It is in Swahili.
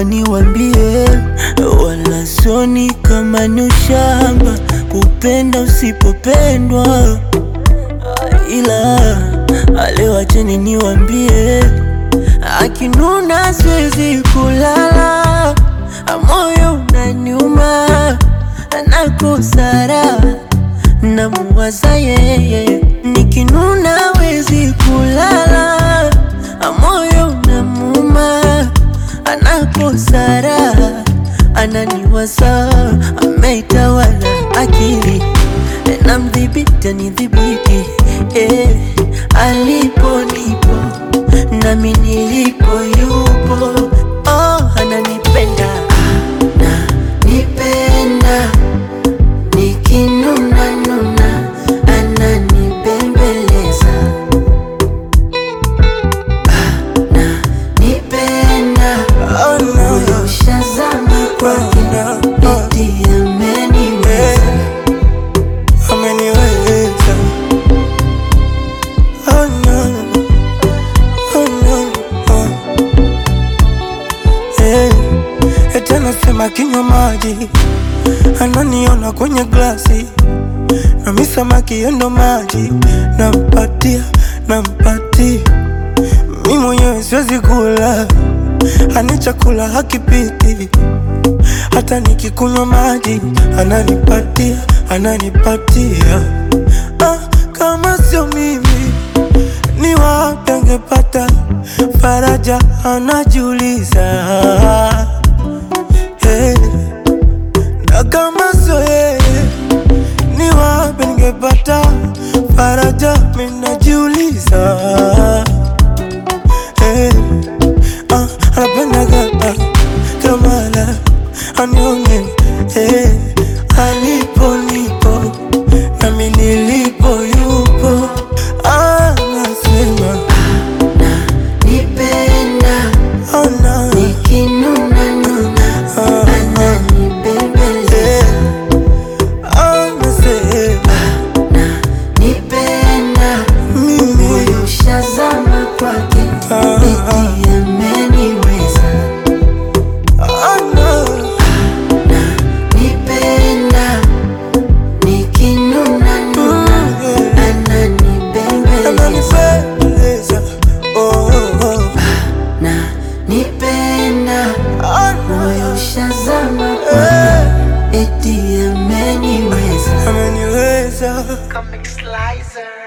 naomba niwambie, wala soni kama ni ushamba kupenda usipopendwa, ila leo acheni niwambie, akinuna siwezi kulala, moyo unaniuma, nakosara namuwaza yeye, nikinuna wezi kulala, moyo unamuma, anakosara, ananiwaza, ameitawala akili, namdhibiti anidhibiti, eh, alipo nipo nami nilipo yupo, oh, ananipenda ananipenda nikinuna nuna ananibembeleza ananipenda moyo ushazama kwake eti ameniweza ameniweza oh no, oh no, oh. Eh, eti anasema kinywa maji ananiona kwenye glasi nami samaki yendo maji nampatia nampatia mi mwenyewe siwezi kula ani chakula hakipiti hata nikikunywa maji ananipatia ananipatia ah, kama sio mimi ni wapi angepata faraja anajiuliza hey. na kama sio yeye ni wapi ningepata faraja minajiuliza hey. ah, anapendaga ah, kamala anione hey. alipo nipo nami nilipo yupo anasema nipenda oh, no. nikinuna nuna Ah, ananibembeleza anasema nipenda mimi moyo ushazama kwake Ah, eti ameniweza oh, no. nipenda nikinuna nuna ananibembeleza ananipendeza oh, oh. na nipenda Ah, moyo ushazama kwake eti ameniweza ameniweza Comic Slicer.